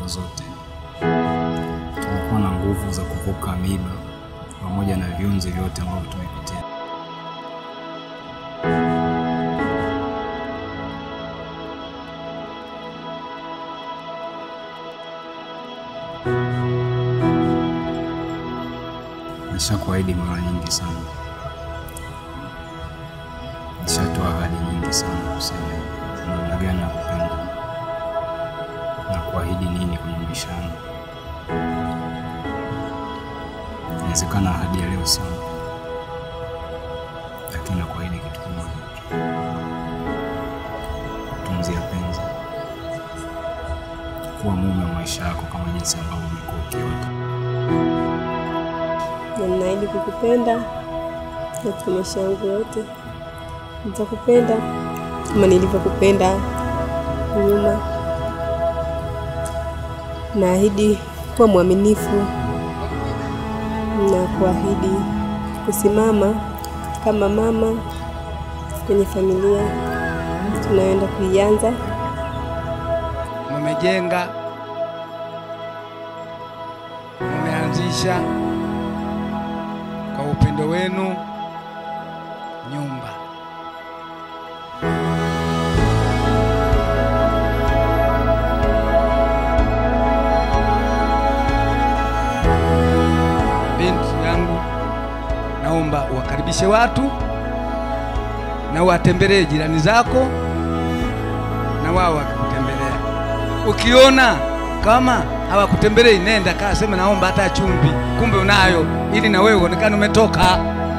changamoto zote. Tumekuwa na nguvu za kuvuka miba pamoja na viunzi vyote ambavyo tumepitia. Nishakuahidi mara nyingi sana, nishatoa ahadi nyingi sana kusema namna gani na kupenda na kuahidi nini kwenye maisha yangu. Inawezekana ahadi ya leo sio, lakini nakuahidi kitu kimoja tu, kutunzia penzi, kuwa mume wa maisha yako kama jinsi ambavyo umekuwa ukiota. na ninaahidi kukupenda katika maisha yangu yote. Nitakupenda kama nilivyokupenda nyuma. Naahidi kuwa mwaminifu na kuahidi kusimama kama mama kwenye familia tunayoenda kuianza. mumejenga, mumeanzisha kwa upendo wenu nyumba. Binti yangu, naomba uwakaribishe watu na uwatembelee jirani zako na wao wakikutembelea. Ukiona kama hawakutembelei, nenda kaa sema naomba hata chumvi, kumbe unayo, ili na wewe uonekane umetoka.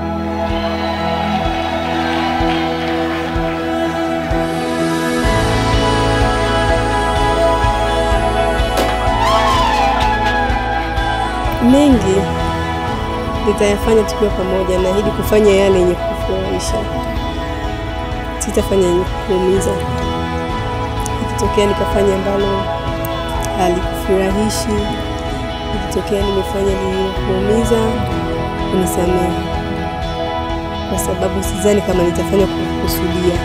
Mengi nitayafanya tukiwa pamoja. Naahidi kufanya yale yenye kufurahisha, sitafanya yenye kuumiza. Ikitokea nikafanya ambalo halikufurahishi, ikitokea nimefanya lililokuumiza, unisamehe, kwa sababu sidhani kama nitafanya kukusudia.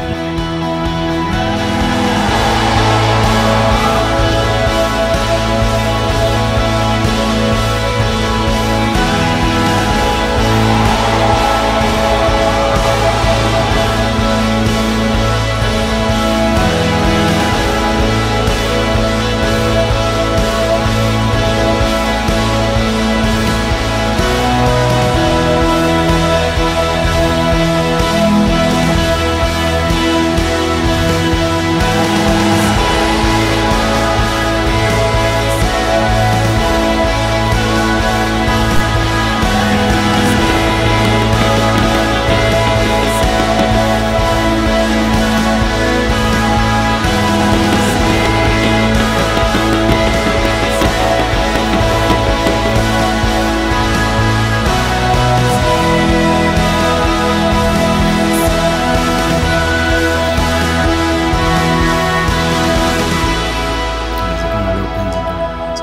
Inawezekana leo penzi ndio limeanza.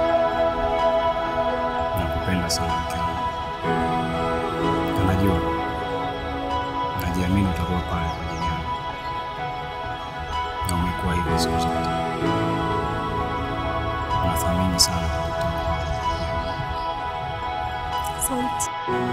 Nakupenda sana mke wangu, na najua, najiamini utakuwa pale kwa ajili yangu, na umekuwa hivyo siku zote. Nathamini sana kujitoa kwako. Asante.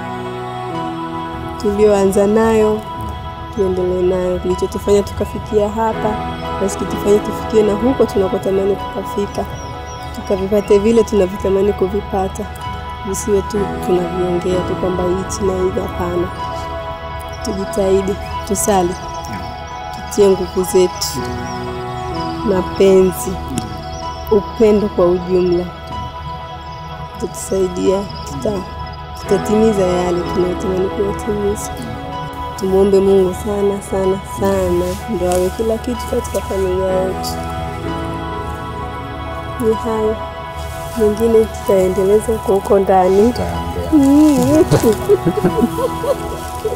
Tulioanza nayo tuendelee nayo, kilichotufanya tukafikia hapa basi kitufanye tufikie na huko tunakotamani kukafika, tukavipate vile tunavyotamani kuvipata, visiwe tu tunaviongea tu kwamba hichi na hivi. Hapana, tujitahidi, tusali, tutie nguvu zetu, mapenzi, upendo kwa ujumla tutusaidia, tuta tutatimiza yale tunayotamani kuyatimiza. Tumwombe Mungu sana sana sana, ndio awe kila kitu katika familia yetu. Ni hayo, mengine tutaendeleza huko huko ndani. Tutayaongea. Mm.